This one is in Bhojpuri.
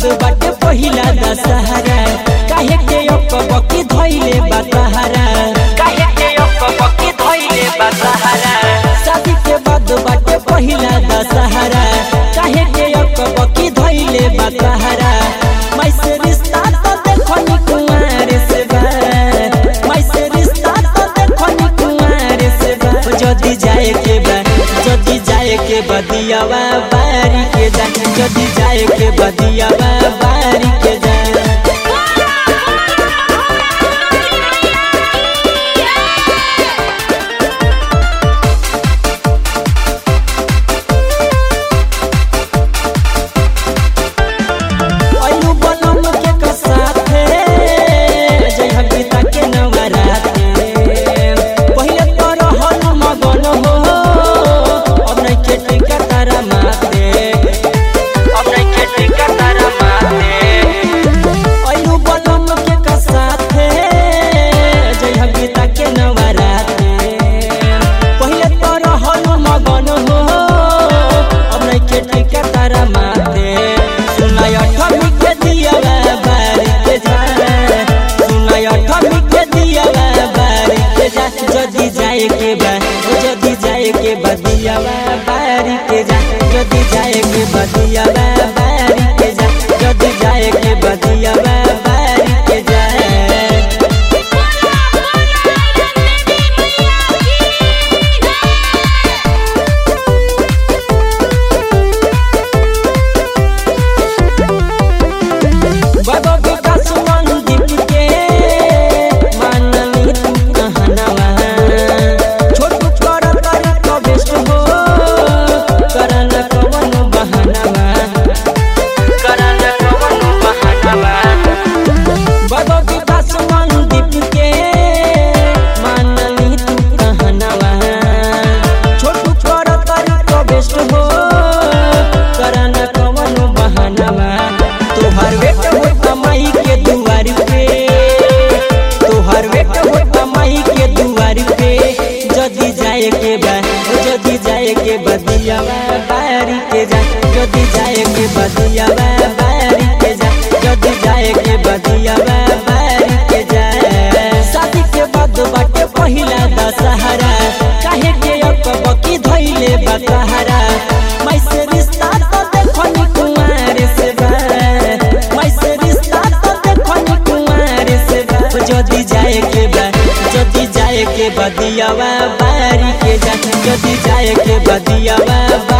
बाद बाटे पहिला दशहरा काहे के अकबकी धइले बातहरा काहे के अकबकी धइले बातहरा शादी के बाद बाटे पहिला दशहरा काहे के अकबकी धइले बातहरा मैं से रिश्ता तो देखो नी कुमार से बा मैं से रिश्ता तो देखो नी कुमार से बा जदी जाए के बा जदी जाए के बदियावा बारी के जा जदी जाए के बदियावा बारी के जा अइलू बनम के कसाथे जय हबीता के नवराते पहिले तो रहल मगन हो अब नहीं के टिका तारा माते अब नहीं के टिका तारा माते अइलू बनम के कसाथे जय हबीता के नवराते पहिले तो रहल मगन हो अब नहीं के टिका तारा माते सुनाय अठमी के दिया बारी के जा सुनाय अठमी के दिया बारी के जा जदी जाए के बा ओ जदी जाए के बदिया बारी के जा जदी जाए के बदिया बारी के जा जदी जाए के बदिया बारी के जा बाबा विकास मंदिर के माननी तू कहनवा छोटू कर कर कबेश हो करन कवन बहनवा करन कवन बहनवा बाबा विकास मंदिर के माननी तू कहनवा छोटू कर कर कबेश हो करन कवन बहनवा तोहर बेट हो कमाई के दुआर पे तोहर बेट हो कमाई के दुआर पे जदी जाए के बा ओ जदी जाए के बदिया बारी के जा जदी जाए के बदिया बारी के जा जदी जाए के बदिया बारी के जा शादी के बाद बाटे पहिला दशहरा काहे के अकबकी धइले बतहरा मैं से रिश्ता तो देखो नी कुमार से बा मैं से रिश्ता तो देखो नी कुमार से बा जदी जाए के बा जदी जाए के बदियावा बारी के जा जदी जाए के बदियावा